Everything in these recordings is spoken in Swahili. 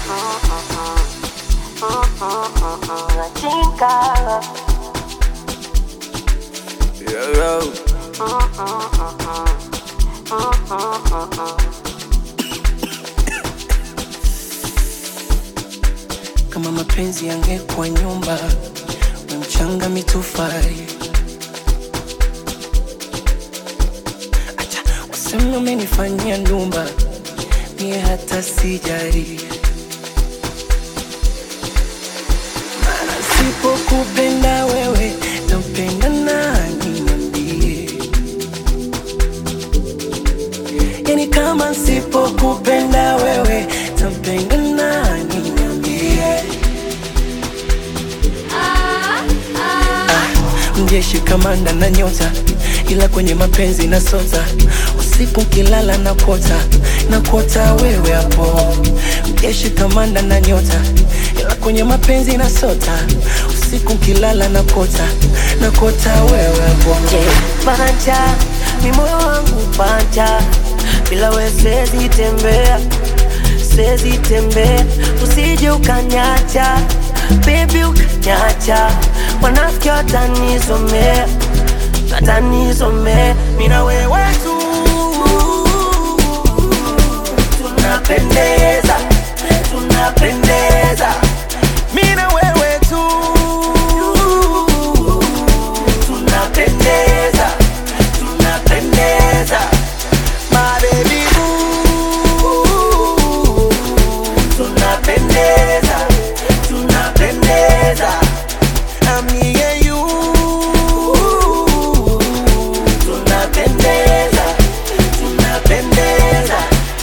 Chinga. Yo, yo. Kama mapenzi yangekuwa nyumba, we mchanga mitofali. Acha waseme umenifanyia ndumba, mie hata sijari. Maana sipokupenda wewe, nampenda nani? Niambie. Yani kama sipokupenda wewe, tampenda nani? Niambie. mjeshi kamanda na nyota, ila kwenye mapenzi na sota. Usiku kilala na kota na kota wewe hapo. Mjeshi kamanda na nyota, ila kwenye mapenzi na sota. Usiku kilala na kota na kota wewe hapo. Panja, mi moyo wangu panja, bila we siwezi tembea, siwezi tembea, usije ukanyacha, baby ukanyacha, wanafiki watanizomea, watanizomea, mi na wewe tu tunapendeza, tunapendeza, mi na wewe tu tunapendeza, tunapendeza, my baby boo. Tunapendeza, tunapendeza, I'm me and you. Tunapendeza, tunapendeza.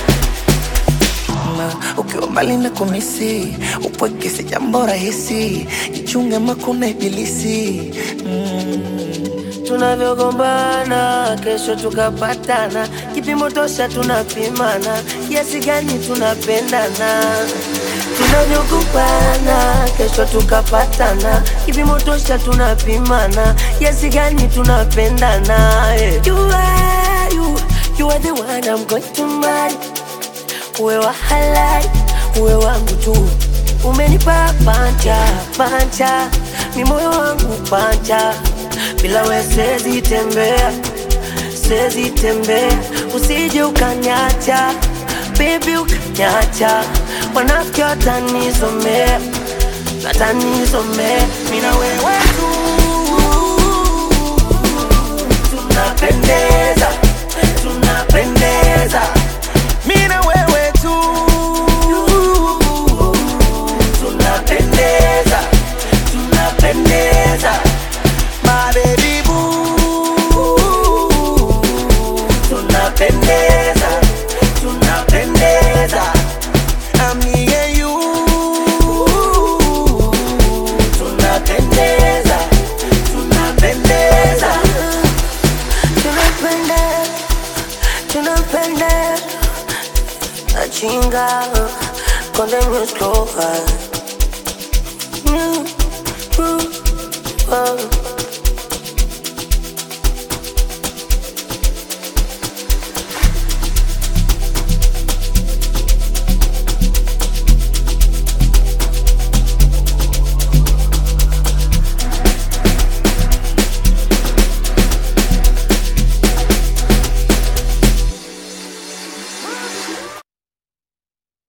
Na ukiwa mbali na kumisi, upweke si jambo rahisi. Jichunge makuna ibilisi mm. tunavyogombana kesho tukapatana, kipimo tosha tunapimana, kiasi gani tunapendana. Tunavyogombana kesho tukapatana, kipimo tosha tunapimana, kiasi gani tunapendana. eh. You are, you, you are the one I'm going to marry. Uwe wa halali, uwe wangu tu, umenipa panja panja, mi moyo wangu panja, bila we siwezi tembea, siwezi tembea, usije ukanyacha, baby ukanyacha, wanafiki watanizomea, watanizomea, mi na wewe tu tunapendeza, tunapendeza, mi na wewe tu tunapendeza, tunapendeza, my baby boo. Tunapendeza, tunapendeza, I'm me and you. Tunapendeza, tunapendeza, tunapendeza, tunapendeza. Achinga con the music over. Mm, mm, oh.